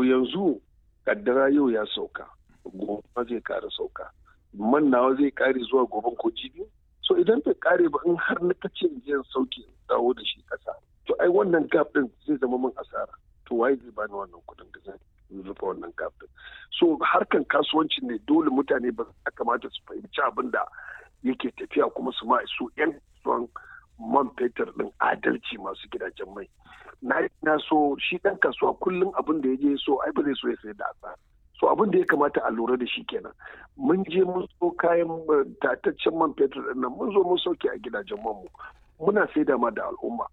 to yanzu kaddara yau ya sauka gobe zai kara sauka man nawa zai kare zuwa goben ko jibi so idan bai kare ba in har na kace jiyan sauki dawo da shi kasa to ai wannan gap din zai zama min asara to waye zai bani wannan kudin da zan rufe wannan gap din so harkan kasuwanci ne dole mutane ba ya kamata su fahimci abin da yake tafiya kuma su ma su yan kasuwan man fetur din adalci masu gidajen mai na na so shi dan kasuwa kullum abin da ya je so ai ba zai so ya sayar da asara so abin da ya kamata a lura da shi kenan mun je mun so kayan tataccen man fetur din nan mun zo mun sauke a gidajen man mu muna saida ma da al'umma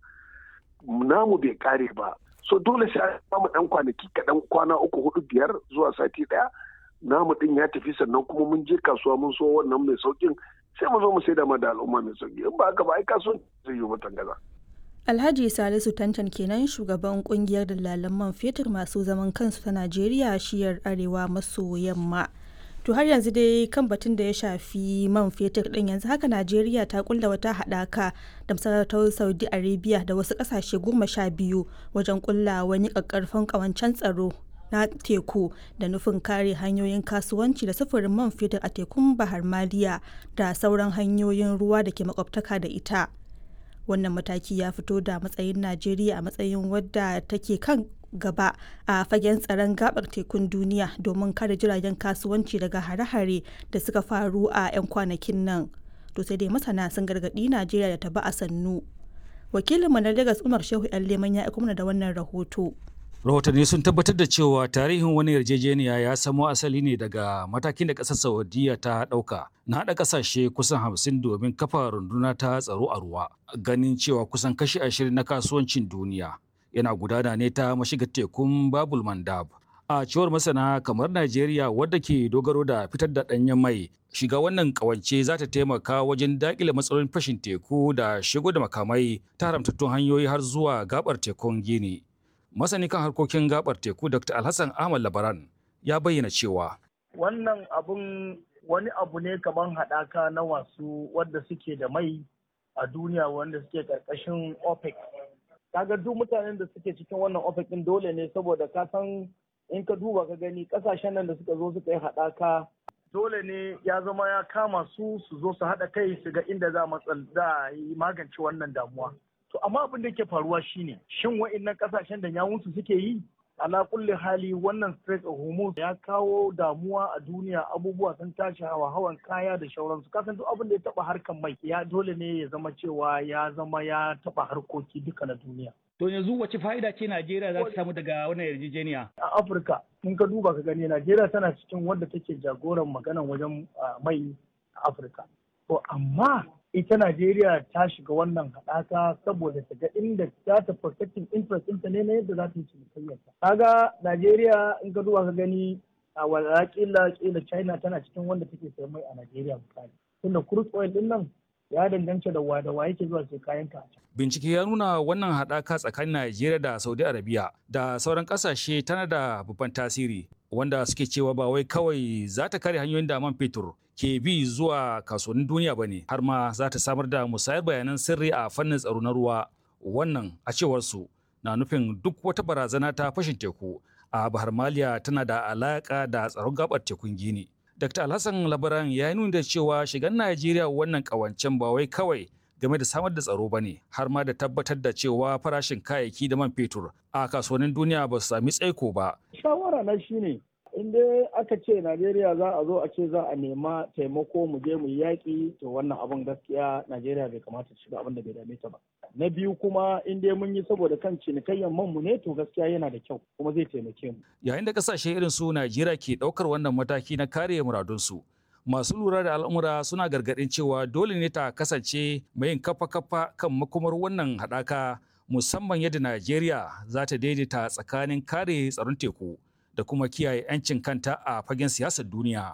namu bai kare ba so dole sai an samu dan kwanaki kaɗan kwana uku hudu biyar zuwa sati ɗaya namu din ya tafi sannan kuma mun je kasuwa mun so wannan mai saukin sai mu zo mu saida ma da al'umma mai sauki in ba haka ba ai kasuwan zai yi mutan gaza. Alhaji Salisu Tantan kenan shugaban kungiyar dalalan man fetur masu zaman kansu ta Najeriya shiyar arewa maso yamma. To har yanzu dai kan batun da ya shafi man fetur din yanzu haka Najeriya ta kulla wata haɗaka da masarautar Saudi Arabia da wasu ƙasashe goma sha biyu wajen kulla wani ƙaƙƙarfan ƙawancen tsaro na teku da nufin kare hanyoyin kasuwanci da sufurin man fetur a tekun Bahar Maliya da sauran hanyoyin ruwa da ke makwabtaka da ita. wannan mataki ya fito da matsayin najeriya a matsayin wadda take kan gaba a fagen tsaron gabar tekun duniya domin kare jiragen kasuwanci daga hare-hare da suka faru a 'yan kwanakin nan to sai dai masana sun gargaɗi najeriya da ta ba a sannu wakilinmu na lagos umar shehu yan leman ya mana da wannan rahoto rahotanni sun tabbatar da cewa tarihin wani yarjejeniya ya samo asali ne daga matakin da ƙasar saudiya ta ɗauka na haɗa ƙasashe kusan hamsin domin kafa runduna ta tsaro a ruwa ganin cewa kusan kashi ashirin na kasuwancin duniya yana gudana ne ta mashigar tekun babul mandab a cewar masana kamar najeriya wadda ke dogaro da fitar da ɗanyen mai shiga wannan ƙawance za ta taimaka wajen daƙile matsalolin fashin teku da shigo da makamai ta haramtattun hanyoyi har zuwa gabar tekun gini masani kan harkokin gabar teku dr alhassan ahmad labaran ya bayyana cewa wannan abun wani abu ne kamar haɗaka na wasu wadda suke da mai a duniya wanda suke ƙarƙashin opec kaga duk mutanen da suke cikin wannan opec ɗin dole ne saboda ka san in ka duba ka gani ƙasashen nan da suka zo suka yi haɗaka dole ne ya zama ya kama su su zo su haɗa kai su ga inda za a yi magance wannan damuwa To amma abin da ke faruwa shine shin wa'annan kasashen da yawunsu suke yi ala kulli hali wannan Strait of Hormuz ya kawo damuwa a duniya abubuwa sun tashi hawa hawan kaya da shauransu kasan duk abin da ya taba harkan mai ya dole ne ya zama cewa ya zama ya taba harkoki duka na duniya. To yanzu wace fa'ida ce Najeriya za ta samu daga wannan yarjejeniya? A Afirka, in ka duba ka gani Najeriya tana cikin wanda take jagoran maganan wajen mai a Afirka. To amma ita Najeriya ta shiga wannan haɗaka saboda ta ga inda za ta protecting interest ɗinta ne na yadda za ta yi cinikayyarta. Kaga Najeriya in ka duba ka gani a wala kila kila China tana cikin wanda take sayan mai a Najeriya misali. Tunda crude oil ɗin nan ya danganta da wa da wa yake zuwa sai kayan ka. Bincike ya nuna wannan haɗaka tsakanin Najeriya da Saudi Arabia da sauran ƙasashe tana da babban tasiri wanda suke cewa ba wai kawai za ta kare hanyoyin da man fetur ke bi zuwa kasuwannin duniya ba ne har ma za ta samar da musayar bayanan sirri a fannin tsaro na ruwa wannan a cewar su na nufin duk wata barazana ta fashin teku a bahar maliya tana da alaka da tsaron gabar tekun gini dr alhassan labaran ya yi nuni da cewa shigan najeriya wannan kawancen ba wai kawai game da samar da tsaro ba ne har ma da tabbatar da cewa farashin kayayyaki da man fetur a kasuwannin duniya ba su sami tsaiko ba shawara na shine in dai aka ce Najeriya za a zo a ce za a nema taimako mu je mu yi yaƙi to wannan abin gaskiya Najeriya bai kamata ta shiga abin da bai dame ta ba. Na biyu kuma in dai mun yi saboda kan cinikayyar man mu ne to gaskiya yana da kyau kuma zai taimake mu. Yayin da kasashe irin su Najeriya ke ɗaukar wannan mataki na kare muradunsu. Masu lura da al'amura suna gargaɗin cewa dole ne ta kasance mai yin kafa-kafa kan makomar wannan haɗaka musamman yadda Najeriya za ta daidaita tsakanin kare tsaron teku. da kuma kiyaye 'yancin kanta a fagen siyasar duniya.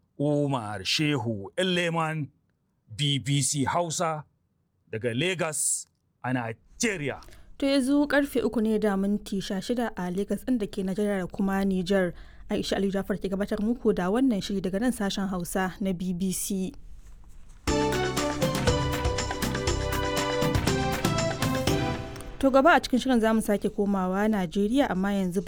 Umar Shehu Leman BBC Hausa daga Lagos a Nigeria. To yanzu karfe uku ne da minti shida a Lagos ɗin da ke Najeriya da kuma Nijar. Aisha Ali Jafar ke gabatar muku da wannan shiri daga nan sashen Hausa na BBC. To gaba a cikin shirin zamu sake komawa Najeriya amma yanzu